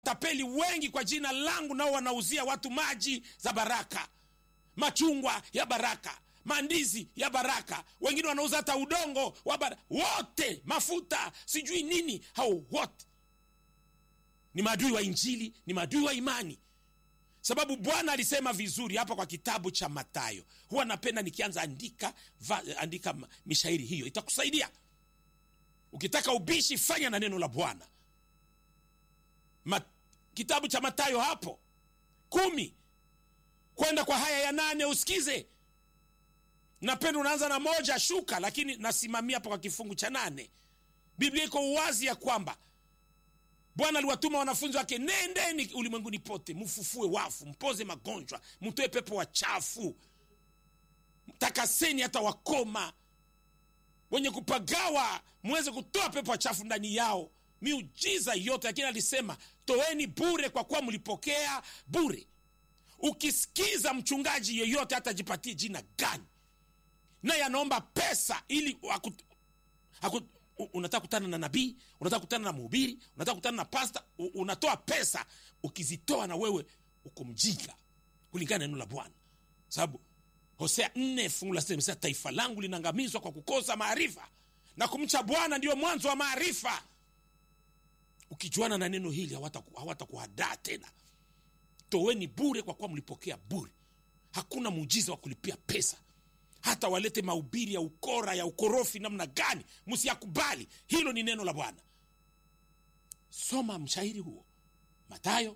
tapeli wengi kwa jina langu nao wanauzia watu maji za baraka machungwa ya baraka mandizi ya baraka wengine wanauza hata udongo wa baraka wote mafuta sijui nini hao wote ni maadui wa injili ni maadui wa imani sababu bwana alisema vizuri hapa kwa kitabu cha matayo huwa napenda nikianza andika va, andika mishairi hiyo itakusaidia ukitaka ubishi fanya na neno la bwana Ma, kitabu cha matayo hapo kumi kwenda kwa haya ya nane usikize napenda unaanza na moja shuka lakini nasimamia hapo kwa kifungu cha nane biblia iko uwazi ya kwamba bwana aliwatuma wanafunzi wake nendeni ulimwenguni pote mfufue wafu mpoze magonjwa mtoe pepo wachafu takaseni hata wakoma wenye kupagawa mweze kutoa pepo wachafu ndani yao miujiza yote lakini alisema toeni bure kwa kuwa mlipokea bure ukisikiza mchungaji yeyote hata jipatie jina gani naye anaomba pesa ili akut, akut, unataka kutana na nabii unataka kutana na mhubiri unataka kutana na pasta unatoa pesa ukizitoa na wewe uko mjinga kulingana na neno la bwana sababu hosea nne fungu la sita taifa langu linaangamizwa kwa kukosa maarifa na kumcha bwana ndio mwanzo wa maarifa ukijuana na neno hili hawatakuhadaa hawata tena toweni bure kwa kuwa mlipokea bure hakuna muujiza wa kulipia pesa hata walete mahubiri ya ukora ya ukorofi namna gani msiyakubali hilo ni neno la bwana soma mshairi huo matayo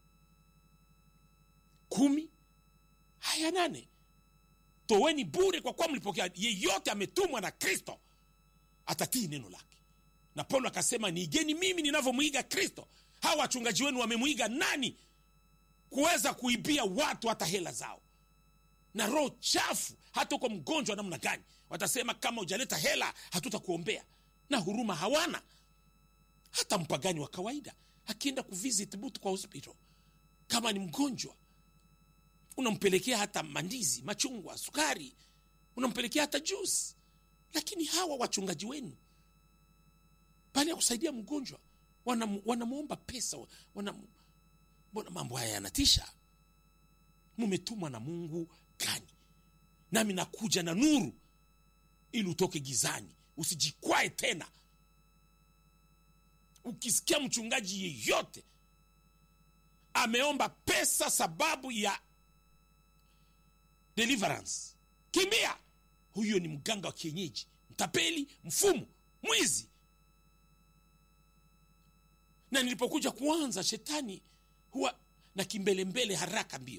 kumi haya nane toweni bure kwa kuwa mlipokea yeyote ametumwa na kristo atatii neno lake na paulo akasema niigeni mimi ninavyomwiga kristo hawa wachungaji wenu wamemwiga nani kuweza kuibia watu hata hela zao na roho chafu hata uko mgonjwa namna gani watasema kama ujaleta hela hatutakuombea na huruma hawana hata mpagani wa kawaida akienda kuvisit butu kwa hospital kama ni mgonjwa unampelekea hata mandizi machungwa sukari unampelekea hata juice lakini hawa wachungaji wenu pale ya kusaidia mgonjwa wanamwomba wana pesa wana, mbona mambo haya yanatisha mumetumwa na mungu gani nami nakuja na nuru ili utoke gizani usijikwae tena ukisikia mchungaji yeyote ameomba pesa sababu ya deliverance kimbia huyo ni mganga wa kienyeji mtapeli mfumu mwizi na nilipokuja kuanza shetani huwa na kimbelembele haraka mbio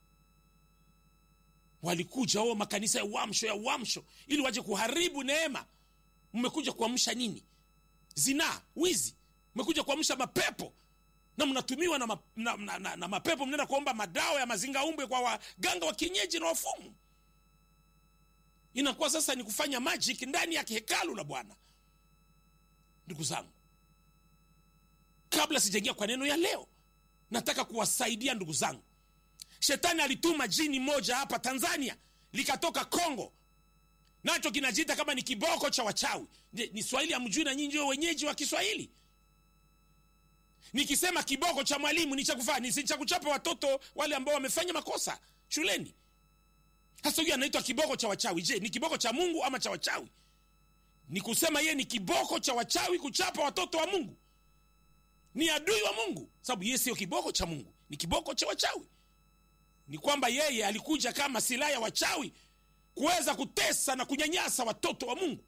walikuja o makanisa ya uamsho ya uamsho ili waje kuharibu neema mmekuja kuamsha nini zinaa wizi mmekuja kuamsha mapepo na mnatumiwa na, ma, na, na, na, na mapepo mnaenda kuomba madawa ya mazinga umbwe kwa waganga wa kienyeji na wafumu inakuwa sasa ni kufanya magic ndani ya hekalu la bwana ndugu zangu kabla sijaingia kwa neno ya leo nataka kuwasaidia ndugu zangu shetani alituma jini moja hapa tanzania likatoka congo nacho kinajiita kama ni kiboko cha wachawi ni swahili amjui na nyinyi wenyeji wa kiswahili nikisema kiboko cha mwalimu ni cha kufaa ni cha kuchapa watoto wale ambao wamefanya makosa shuleni sasa huyu anaitwa kiboko cha wachawi je ni kiboko cha mungu ama cha wachawi ni kusema yeye ni kiboko cha wachawi kuchapa watoto wa mungu ni adui wa mungu sababu yeye sio kiboko cha mungu ni kiboko cha wachawi ni kwamba yeye alikuja kama silaha ya wachawi kuweza kutesa na kunyanyasa watoto wa mungu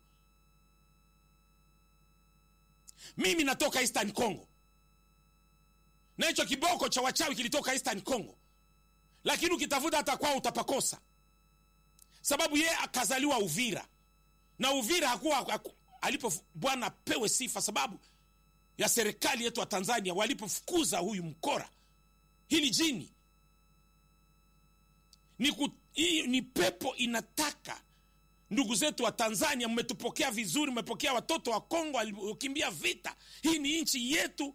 mimi natoka eastern congo na hicho kiboko cha wachawi kilitoka eastern congo lakini ukitafuta hata kwao utapakosa sababu yeye akazaliwa uvira na uvira hakuwa haku, alipo bwana pewe sifa sababu ya serikali yetu wa tanzania walipofukuza huyu mkora hili jini ni, ku, hii, ni pepo inataka ndugu zetu wa tanzania mmetupokea vizuri mmepokea watoto wa kongo waliokimbia vita hii ni nchi yetu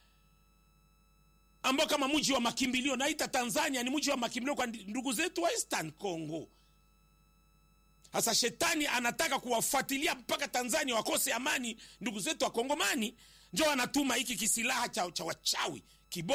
ambao kama mji wa makimbilio naita tanzania ni mji wa makimbilio kwa ndugu zetu wa eastern congo sasa shetani anataka kuwafuatilia mpaka tanzania wakose amani ndugu zetu wa kongomani njo anatuma hiki kisilaha cha, cha wachawi